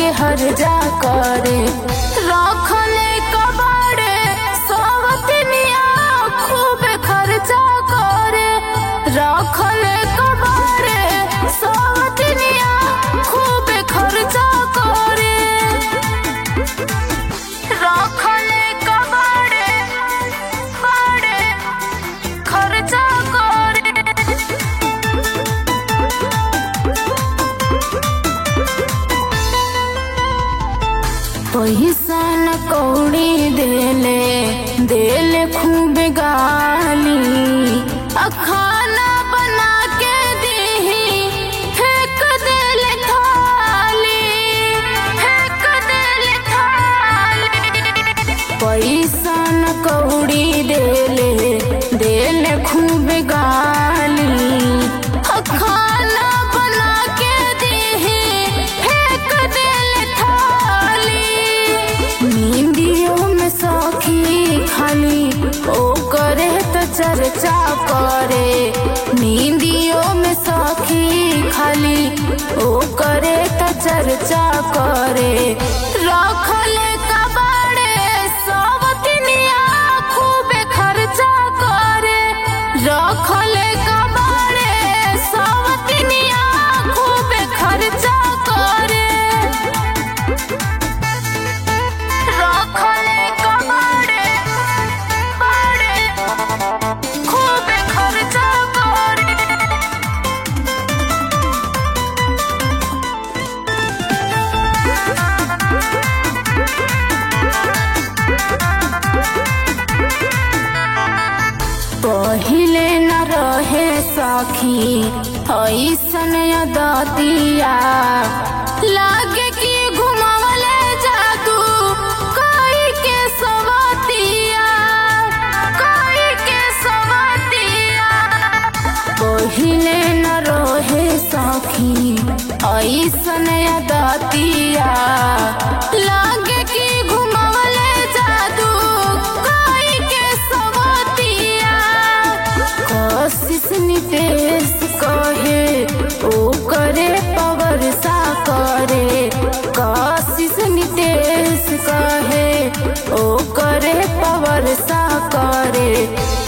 हर जा करे रखले कबाड़े सवतनिया खूब खर्चा करे रखले कबाड़े सवतनिया खूब खर्चा करे रखले कबाड़े बाड़े खर्चा करे पैसा न कौड़ी देले देले खूब गाली आ खाना बना के दीही फेंक देले थाली फेंक देले थाली पैसा न कौड़ी देले देले खूब गाली आ खाना बना के दीही फेंक देले थाली नींदियों में सौखी खाली ओ करे तो चर्चा करे नींदियों में सौखी खाली ओ करे तो चर्चा करे रखले कबाड़े सवतनिया खूब खर्चा करे रखले कबाड़े सवतनिया खूब खर्चा करे रखले कबाड़े बाड़े खूब खर्चा करे पहिले न रहे सखी ऐसन दतिया लागे कि घुमावले जादू कोई के सवतिया कोई के सवतिया पहिले न रहे सखी ऐसन दतिया लागे कि घुमावले जादू कोई के सवतिया कोशिश नितेश कहे ओ करे पवर सा करे कोशिश नितेश कहे ओ करे पवर सा करे